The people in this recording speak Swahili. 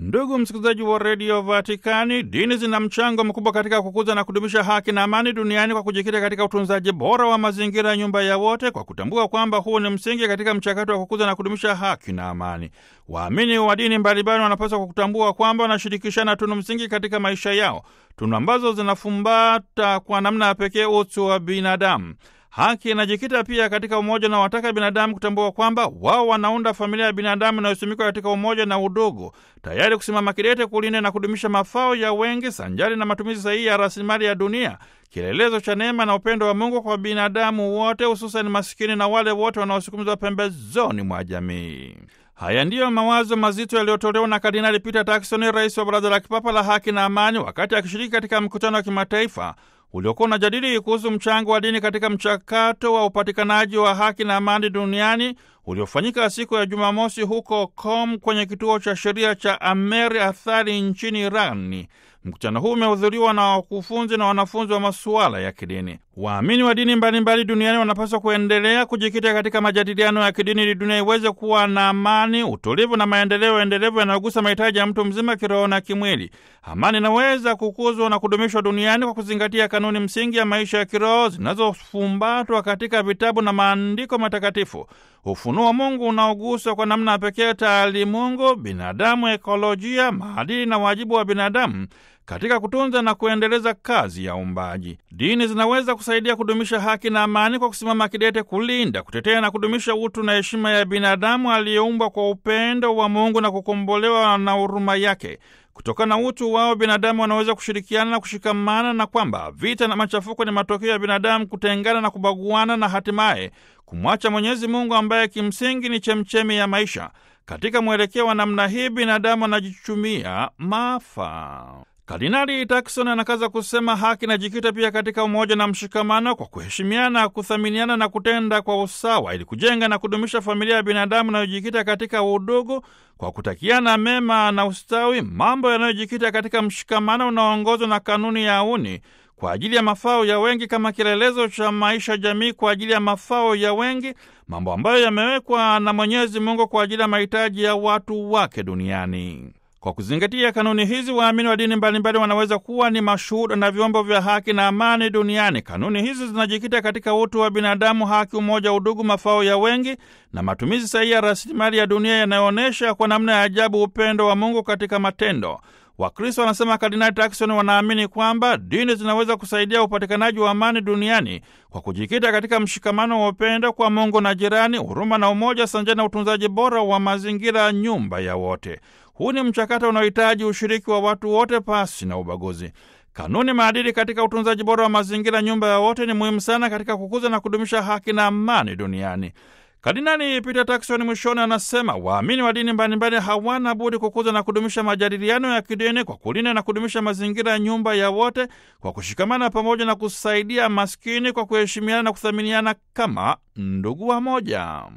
Ndugu msikilizaji wa redio Vatikani, dini zina mchango mkubwa katika kukuza na kudumisha haki na amani duniani kwa kujikita katika utunzaji bora wa mazingira ya nyumba ya wote, kwa kutambua kwamba huu ni msingi katika mchakato wa kukuza na kudumisha haki na amani. Waamini wa dini mbalimbali wanapaswa kutambua kwamba wanashirikishana tunu msingi katika maisha yao, tunu ambazo zinafumbata kwa namna ya pekee utu wa binadamu. Haki inajikita pia katika umoja na wataka binadamu kutambua kwamba wao wanaunda familia ya binadamu inayosimikwa katika umoja na udugu, tayari kusimama kidete kulinda na kudumisha mafao ya wengi sanjari na matumizi sahihi ya rasilimali ya dunia, kielelezo cha neema na upendo wa Mungu kwa binadamu wote, hususani masikini na wale wote wanaosukumizwa pembezoni mwa jamii. Haya ndiyo mawazo mazito yaliyotolewa na Kardinali Peter Turkson, rais wa Baraza la Kipapa la Haki na Amani, wakati akishiriki katika mkutano wa kimataifa uliokuwa unajadili kuhusu mchango wa dini katika mchakato wa upatikanaji wa haki na amani duniani uliofanyika siku ya Jumamosi huko Qom kwenye kituo cha sheria cha Amer Athari nchini Irani. Mkutano huu umehudhuriwa na wakufunzi na wanafunzi wa masuala ya kidini. Waamini wa dini mbalimbali duniani wanapaswa kuendelea kujikita katika majadiliano ya kidini ili dunia iweze kuwa na amani, utulivu na maendeleo endelevu yanayogusa mahitaji ya mtu mzima kiroho na kimwili. Amani inaweza kukuzwa na kudumishwa duniani kwa kuzingatia kanuni msingi ya maisha ya kiroho zinazofumbatwa katika vitabu na maandiko matakatifu. Ufunuo wa Mungu unaoguswa kwa namna ya pekee taalimungu, binadamu, ekolojia, maadili na wajibu wa binadamu katika kutunza na kuendeleza kazi ya uumbaji. Dini zinaweza kusaidia kudumisha haki na amani kwa kusimama kidete kulinda, kutetea na kudumisha utu na heshima ya binadamu aliyeumbwa kwa upendo wa Mungu na kukombolewa na huruma yake. Kutokana na utu wao binadamu wanaweza kushirikiana na kushikamana, na kwamba vita na machafuko ni matokeo ya binadamu kutengana na kubaguana na hatimaye kumwacha Mwenyezi Mungu ambaye kimsingi ni chemchemi ya maisha. Katika mwelekeo wa namna hii binadamu anajichumia maafa. Kardinali Turkson anakaza kusema haki inajikita pia katika umoja na mshikamano, kwa kuheshimiana, kuthaminiana na kutenda kwa usawa, ili kujenga na kudumisha familia ya binadamu inayojikita katika udugu, kwa kutakiana mema na ustawi, mambo yanayojikita katika mshikamano unaoongozwa na kanuni ya auni kwa ajili ya mafao ya wengi kama kielelezo cha maisha jamii kwa ajili ya mafao ya wengi, mambo ambayo yamewekwa na Mwenyezi Mungu kwa ajili ya mahitaji ya watu wake duniani. Kwa kuzingatia kanuni hizi, waamini wa dini mbalimbali wanaweza kuwa ni mashuhuda na vyombo vya haki na amani duniani. Kanuni hizi zinajikita katika utu wa binadamu, haki, umoja, udugu, mafao ya wengi na matumizi sahihi ya rasilimali ya dunia yanayoonyesha kwa namna ya ajabu upendo wa Mungu katika matendo. Wakristo, wanasema Kardinali Turkson, wanaamini kwamba dini zinaweza kusaidia upatikanaji wa amani duniani kwa kujikita katika mshikamano wa upendo kwa Mungu na jirani, huruma na umoja, sanjani na utunzaji bora wa mazingira, nyumba ya wote. Huu ni mchakato unaohitaji ushiriki wa watu wote pasi na ubaguzi. Kanuni maadili katika utunzaji bora wa mazingira, nyumba ya wote, ni muhimu sana katika kukuza na kudumisha haki na amani duniani. Kardinali Peter Turkson mwishoni anasema waamini wa dini mbalimbali hawana budi kukuza na kudumisha majadiliano ya kidini kwa kulinda na kudumisha mazingira ya nyumba ya wote, kwa kushikamana pamoja na kusaidia maskini, kwa kuheshimiana na kuthaminiana kama ndugu wa moja.